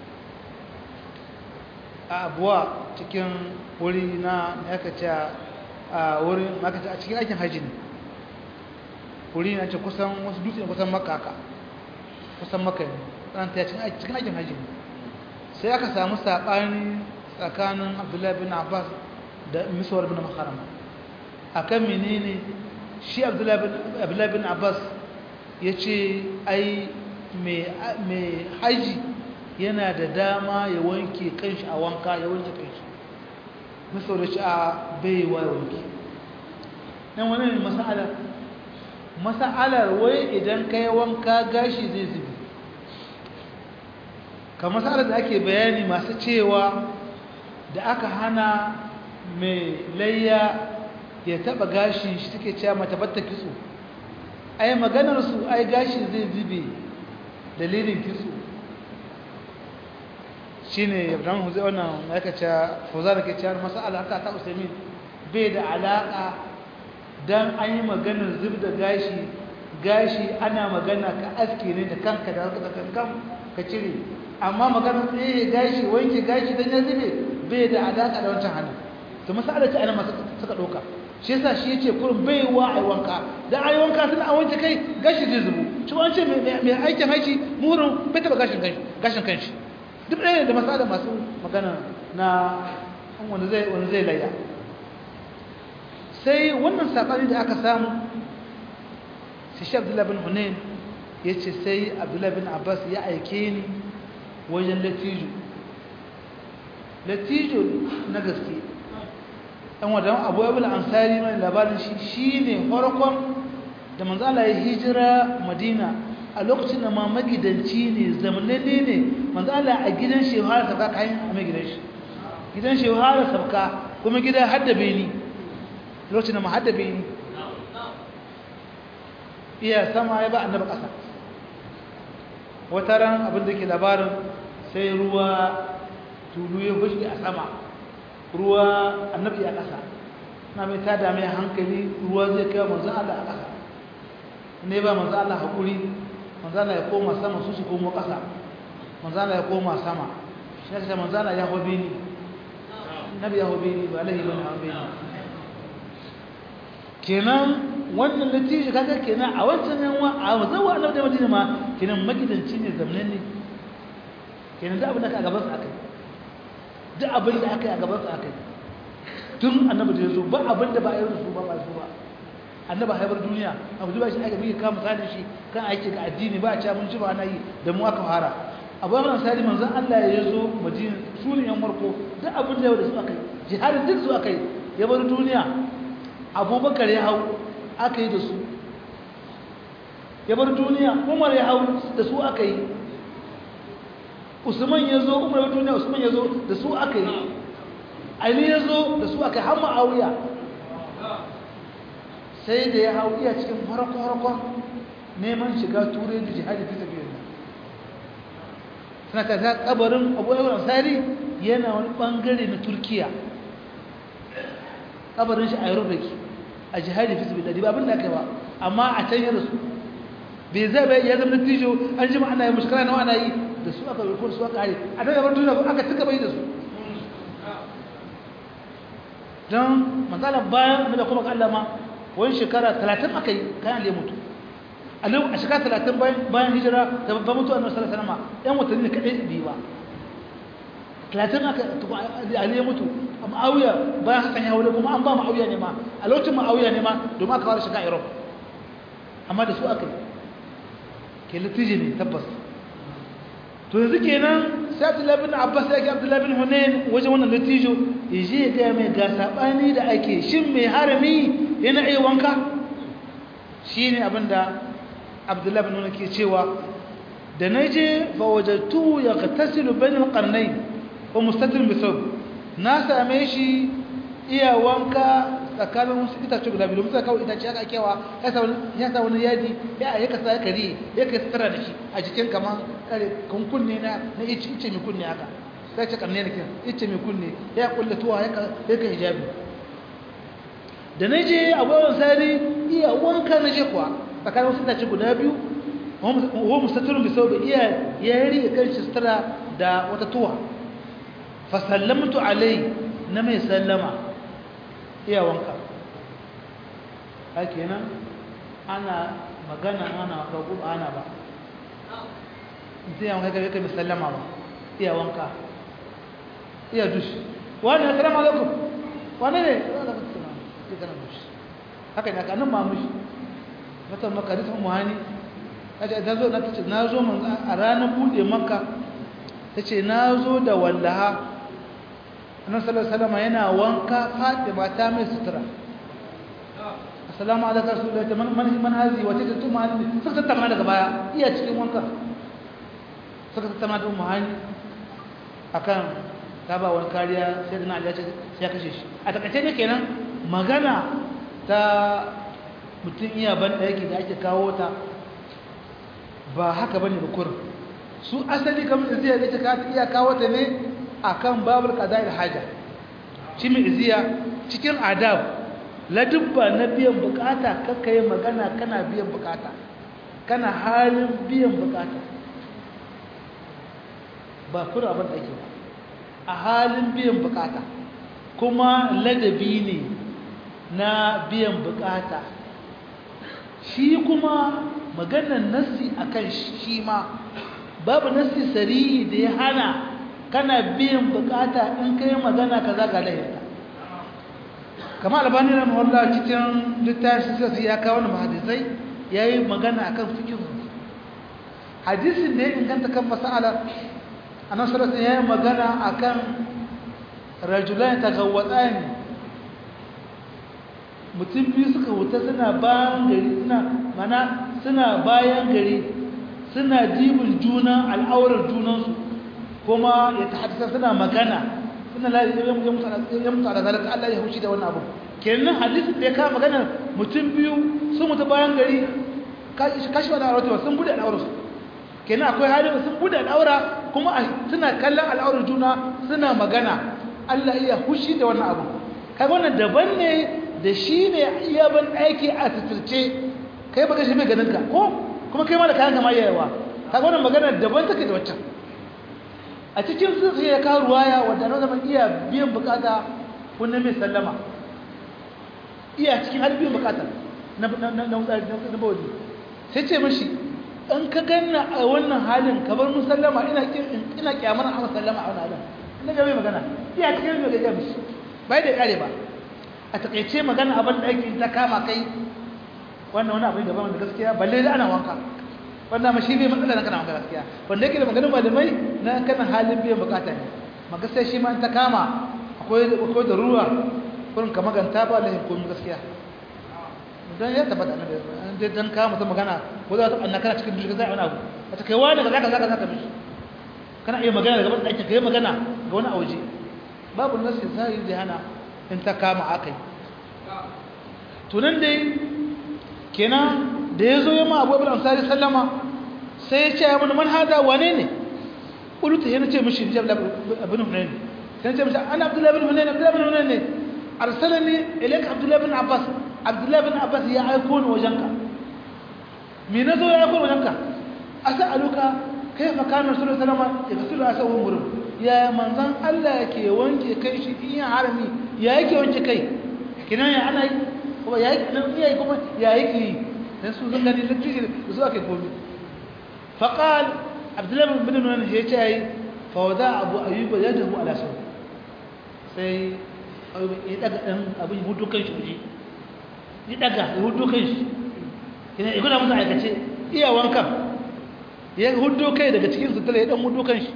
a abuwa cikin wuri na yakace a wurin makace a cikin aikin hajji ne wuri na ce kusan wasu dutse kusan makka haka kusan makka ne ɗan ta cikin aikin hajji ne sai aka samu saɓani tsakanin abdullahi bin abbas da miswar bin makarama a kan menene shi abdullahi bin abbas ya ce ai mai haji yana da dama ya wanke kanshi a wanka ya wanke kanshi miswar da shi a baiwa ya wanke ɗan wani ne masa'alar masa'alar wai idan ka yi wanka gashi zai zubi kamar sa'ar da ake bayani masu cewa da aka hana mai layya ya taba gashin shi take cewa mata batta kitso ai maganar su ai gashi zai zube dalilin kitso shine Ibrahim Huzai wannan yake cewa Fawzan ke cewa masala haka ta Usaimin bai da alaka dan an yi maganar zub da gashi gashi ana magana ka aske ne da kanka da kankan ka cire amma maganar tsaye gashi wanke gashi dan ya zube bai da alaka da wancan hannu to masala ce ana masu suka doka shi yasa shi yace kurin bai wa ai wanka dan ai wanka tun an wanke kai gashi zai zubu shi an ce mai aikin haji murin bai taba gashin kanshi gashin kanshi duk ɗaya da masala masu magana na wanda zai wanda zai layya sai wannan sabani da aka samu sai shi Abdullah bin Hunain yace sai Abdullah bin Abbas ya aike ni wajen latijo latijo na gaske ɗan wadan abu ya bula ansari mai labarin shi shi ne farkon da manzala ya hijira madina a lokacin da ma magidanci ne zamananne ne manzala a gidan shehara sabka kayan a mai gidan shi gidan shehara sabka kuma gidan haddabe ni lokacin da ma haddabe ni iya sama ya ba annaba ƙasa wata ran abin da ke labarin sai ruwa tulu ya fushi a sama ruwa annabi a ƙasa na mai tada mai hankali ruwa zai kai manzan Allah a ƙasa ne ba manzan Allah haƙuri manzan Allah ya koma sama su su komo ƙasa manzan Allah ya koma sama shi ne manzan Allah ya hobe ni nabi ya hobe ni ba lahi bane hobe ni kenan wannan natiji kaga kenan a wancan yanwa a zawa annabi da madina ma kenan magidanci ne zamanin ne kenan da abin da aka gaban sa akai duk abin da aka yi a gaban sa akai tun annabi da yazo ba abin da ba a yi su ba ba su ba annabi haibar duniya abu da shi aka bi ka misalin shi kan aiki ga addini ba a cewa mun ci ba ana yi da mu aka fara abu ya sari manzon Allah ya zo madina su ne yan marko duk abin da su aka yi jihadin duk su aka yi ya bar duniya abubakar ya hau aka yi da su ya bar duniya umar ya hau da su aka yi usman ya zo umar ya duniya usman ya zo da su aka yi ali ya zo da su aka yi har ma'auya sai da ya hau iya cikin farko-farkon neman shiga turai da jihadi fi tafiya da suna ka ta kabarin abu yawon ansari yana wani bangare na turkiya kabarin shi a Europe yake a jihadi fi sabilillah ba abin da kai ba amma a can ya rasu bai zai bai ya zama tijo an jima ana yi mushkara nawa ana yi da su aka rikon su aka hari a daga bar duniya aka tuka bai da su don matsalar bayan da kuma ga Allah ma wani shekara 30 aka yi kayan ya mutu a shekara 30 bayan hijira da babban mutu a nasarar sanama yan watanni ne kaɗai biyu ba 30 aka ali ya mutu a ma'auya bayan hakan ya wule kuma an ba ma'auya ne ma a lokacin ma'auya ne ma domin aka fara shiga europe amma da su aka yi ke litiji ne tabbas to yanzu kenan sai abdullahi bin abbas ya ke abdullahi bin hunayn wajen wannan litijo ya je ya gaya mai ga saɓani da ake shin mai harami yana iya wanka shi ne abinda abdullahi bin hunayn ke cewa da na je fa wajattu ya tasiru bainal qarnay wa mustatir bisab na same shi iya wanka tsakanin wasu itace guda biyu musa kawai itace aka kewa ya sa wani yadi ya a yaka sa kare ya kai sutura da shi a jikin kamar kare kunne na na ice ice mai kunne haka sai ce karne da kin ice mai kunne ya kulle tuwa ya ka hijabi da na je abubuwan sari iya wanka na je kuwa tsakanin wasu itace guda biyu wa mustatirun bi saubi iya ya yi kan shi sutura da wata tuwa fa sallamtu alai na mai sallama iya wanka haka nan ana magana ana kagu ana ba zai yawon kai kai musallama ba iya wanka iya dushi wani ya salamu alaikum wani ne haka ne kanin mamushi matan makarisun muhani ta zo na tace na zo a ranar bude maka ta ce na zo da wallaha annabi sallallahu alaihi wasallam yana wanka Fatima ta mai sutura assalamu alaikum rasulullahi man man man hazi wace ta tuma ne suka tattauna daga baya iya cikin wanka suka tattauna da ummu hani akan ta ba wani kariya sai na Allah ya kashe shi a takaice ne kenan magana ta mutum iya ban yake da ake kawo ta ba haka bane ba kurin su asali kamar zai da ta iya kawo ta ne akan babul qada'il haja shi mai iziya cikin adab ladubba na biyan bukata kakka yi magana kana biyan bukata kana halin biyan bukata ba kura abin da ake ba a halin biyan bukata kuma ladabi ne na biyan bukata shi kuma maganar nassi akan shi ma babu nassi sarihi da ya hana kana biyan bukata in kai magana kaza ga lahirta kama albani na mawalla cikin littafin sassi ya kawo na hadisai ya yi magana akan fikihu hadisin da ya inganta kan masala a nan sarrafa ya yi magana akan rajulai ta gawatsa ne mutum biyu suka wuta suna bayan gari suna mana suna bayan gari suna jibin juna al'aurar junansu kuma ya tahaddasa suna magana suna la ya mutu ala zalika Allah ya hushi da wannan abu kenan hadisin da ya kawo magana mutum biyu sun mutu bayan gari kashi wani aurata sun bude al'aurar su kenan akwai halin sun bude al'aura kuma suna kallon al'aurar juna suna magana Allah ya hushi da wannan abu kaga wannan daban ne da shi ne iya ban aiki a titirce kai baka shi mai ganin ka ko kuma kai ma da kayan kama yayawa kaga wannan magana daban take da waccan a cikin sun sai ya kawo ruwaya wadda na zama iya biyan bukata kunna mai sallama iya cikin har biyan bukata na na bawali sai ce mashi in ka ganna a wannan halin ka bar mun sallama ina ina kyamar a sallama a wannan halin ina ga mai magana iya cikin mai gajiya mishi bai da kare ba a takaice magana abin da ake ta kama kai wannan wani abin da ba da gaskiya balle da ana wanka wannan ma shi bai matsala na kana wanka gaskiya wanda yake da maganin malamai na kana halin biyan bukata ne maka sai shi ma ta kama akwai akwai da ruwa kurin ka maganta ba lahin komai gaskiya dan ya tabbata annabi dan dan kama ta magana ko za ta anna kana cikin dushi zai wani abu ta kai wani kaza kaza kaza ka mishi kana iya magana daga ban kai magana ga wani auje babu nasi sai da hana in ta kama akai tunan dai kenan da ya zo yamma abu abin ansari sallama sai ya ce ya mana manhaja wane ne ƙuluta yana ce mishi jab abin hunayen sai ce mishi ana abdullahi bin hunayen abdullahi bin hunayen ne arsalani ilayka abdullahi bin abbas abdullahi bin abbas ya aiko ni wajenka me nazo ya aiko wajenka as'aluka kayfa kana rasulullahi sallallahu alaihi wasallam yaghsilu asawun gurum ya manzan Allah yake wanke kai shi in ya harami ya yake wanke kai kinan ya ana yi kuma ya yi nan iya kuma ya yake yi dan su zan gani lakci da su ake komi faqal abdullahi bin nuwan ya ce yi fa wada abu ayyuba yadahu ala saw sai ya daga dan abin hudu kan shi waje ya daga ya hudu kan shi kinan ya guna musu aikace iya wankan ya hudu kai daga cikin sutura ya dan hudu kan shi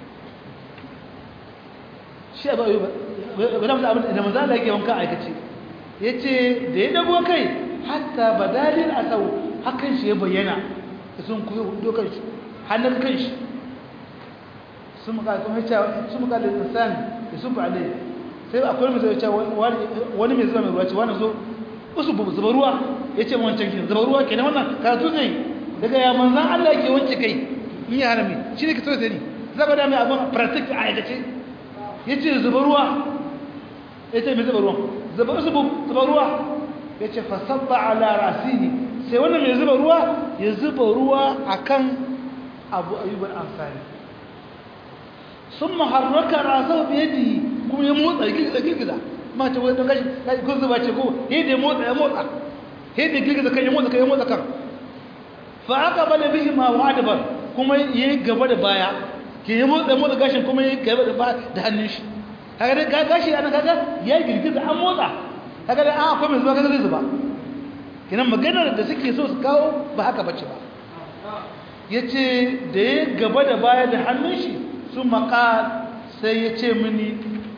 shi abu ayyuba guna musu abin da manzo Allah yake wanka aikace yace da ya dago kai hatta badalin asau hakan shi ya bayyana sun kuyo hudu kan shi hannun kan shi sun muka kuma yace sun muka da insan da sun ba alai sai akwai mai zai ce wani mai zuba mai ruwa ce wani zo usu zuba ruwa yace mu wancan kin zuba ruwa kenan wannan karatu ne daga ya manzan Allah yake wance kai in ya harami shi ne ka so sai ni zaba da mai abun practice a aikace yace zuba ruwa yace mai zuba ruwa zuba zuba zuba ruwa yace fa sabba ala rasihi sai wannan mai zuba ruwa ya zuba ruwa akan Abu Ayyub al-Ansari summa harraka rasahu bi yadihi kuma ya motsa girgiza girgiza ma ta wani gashi kai kun zuba ce ko he da motsa ya motsa he da girgiza kan ya motsa kan ya motsa kan fa aqbala bihi ma wa'adbar kuma yayi gaba da baya ke ya motsa motsa gashin kuma yayi gaba da baya da hannun shi kaga da gashi ana kaga ya girgiza an motsa kaga da an akwai mai zuba kaga zai zuba kinan maganar da suke so su kawo ba haka bace ba yace da ya gaba da baya da hannun shi sun maka sai ya ce mini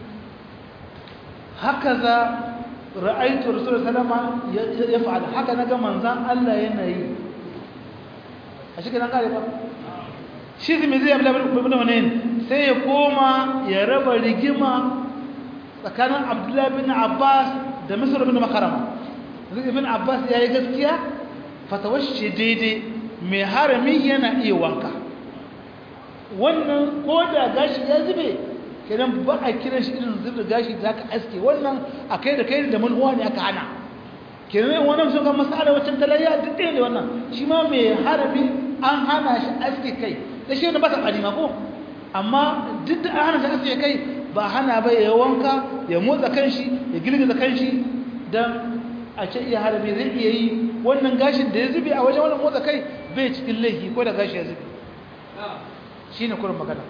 haka za ra'aitu rasulullah sallama ya fa'ala haka naga manzan Allah yana yi a shi kenan kare ba shi zai zai abla ibn hunayn sai ya koma ya raba rigima tsakanin abdullahi bin abbas da misr bin makarama zai ibn abbas ya yi gaskiya fatawashe daidai mai harami yana iya wanka wannan ko da gashi ya zube kenan ba a kiran shi irin zubda gashi da aka aske wannan a kai da kai da manuwa ne aka hana kenan wannan sun ga masala wacce talayya duk ɗaya ne wannan shi ma mai harami an hana shi aske kai da shi ne ba ta ƙalima ko amma duk da an hana shi aske kai ba hana ba ya wanka ya motsa kanshi ya girgiza kanshi don a ce iya harami zai iya yi wannan gashin da ya zube a wajen wannan motsa kai bai cikin laifi ko da gashi ya zube shi ne kurin magana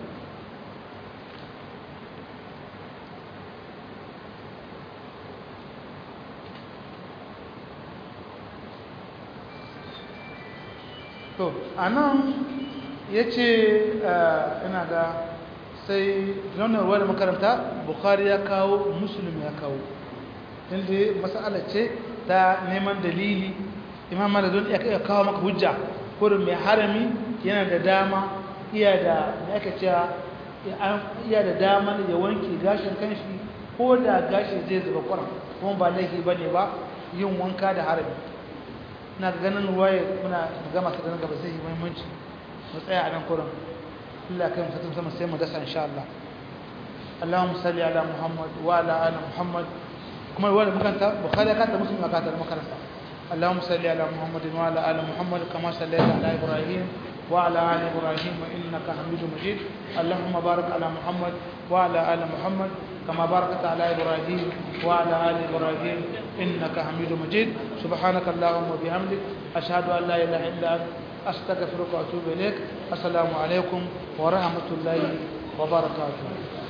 to a nan ya ce ina ga sai launar da makaranta bukari ya kawo musulun ya kawo inda matsala ce ta neman dalili imam maladun ya kawo maka hujja kurin mai harami yana da dama iya da aka cewa iya da dama ya wanke gashin kanshi ko da gashi zai zuba kwaran kuma ba laifi ba ne ba yin wanka da harami na ganin waye muna gama su ganin gaba zai yi muhimmanci mu tsaya a nan kurin Allah kai mutum sama sai mu dasa insha Allah Allahumma salli ala Muhammad wa ala ali Muhammad kuma wani makanta Bukhari ya kanta muslim ya kanta makaranta Allahumma salli ala Muhammad wa ala ali Muhammad kama sallaita ala Ibrahim wa ala ali Ibrahim innaka Hamidum Majid Allahumma barik ala Muhammad wa ala ali Muhammad كما باركت على إبراهيم وعلى آل إبراهيم إنك حميد مجيد سبحانك اللهم وبحمدك أشهد أن لا إله إلا أنت أستغفرك وأتوب إليك السلام عليكم ورحمة الله وبركاته